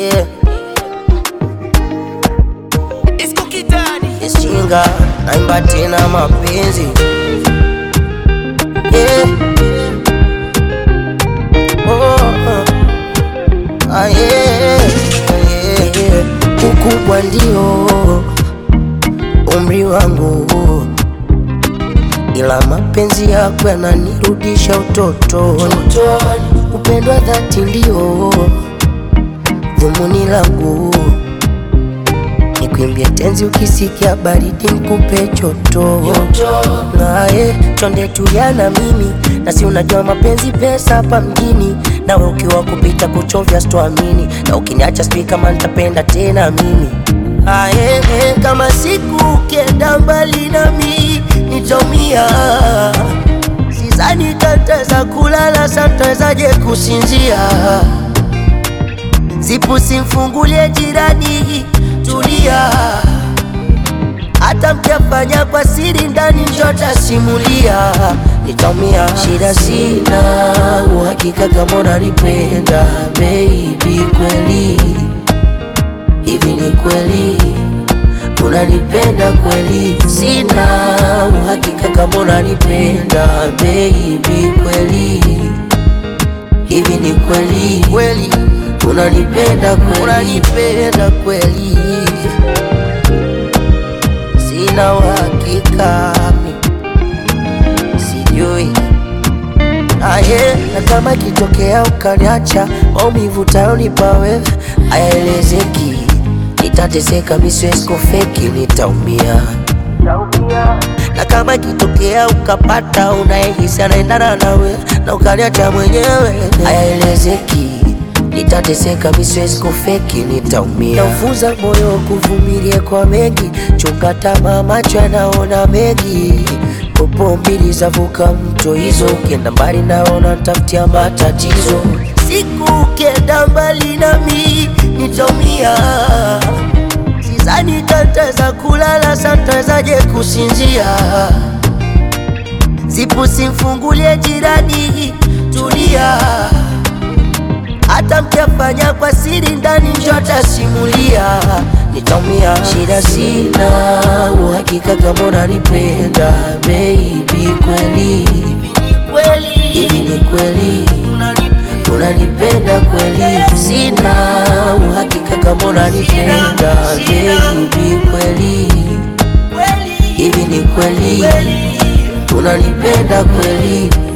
yeah. Disco Kidani. Ishinga naimba tena mapenzi yeah. oh, oh. Ah, yeah. Yeah, yeah. Ukubwa ndio umri wangu, ila mapenzi yako yananirudisha utotoni. Upendwa dhati ndio dhumuni langu Nikwimbie tenzi ukisikia baridi nikupe choto naye chonde tulia na mimi na si unajua mapenzi pesa hapa mjini nawe ukiwa kupita kuchovya sitoamini na ukiniacha sijui kama nitapenda tena mimi aye kama siku ukienda mbali nami nitaumia sizani tataweza kulala satawezaje kusinzia Zipu simfungulie jirani, tulia. Hata mkiafanya kwa siri ndani, njota simulia, nitaumia. Shida sina uhakika kama unanipenda baby, kweli hivi ni kweli unanipenda kweli? Sina uhakika kama unanipenda baby, kweli hivi ni kweli kweli unanipenda kweli unanipenda kweli sina uhakika mi sijui aye na kama ikitokea ukaniacha maumivu tayonipa wewe hayaelezeki nitateseka miswesko feki nitaumia na kama ikitokea ukapata unayehisi anaendana nawe na ukaniacha mwenyewe, hayaelezeki, nitateseka, mi siwezi kufeki, nitaumia. Naufuza moyo kuvumilia kwa mengi, chunga tamaa, macho yanaona mengi popo mbili zavuka mto hizo, ukienda mbali naona tafutia matatizo. Siku ukienda mbali nami nitaumia Sidhani tataweza kulala, satawezaje kusinzia? Zipu simfungulie jirani, tulia. Hata mkiafanya kwa siri ndani, njota simulia, nitaumia. Shida sina uhakika kama unanipenda baby, kweli hivi ni kweli unanipenda kweli? Sina uhakika kama unanipenda baby, kweli hivi ni kweli unanipenda kweli?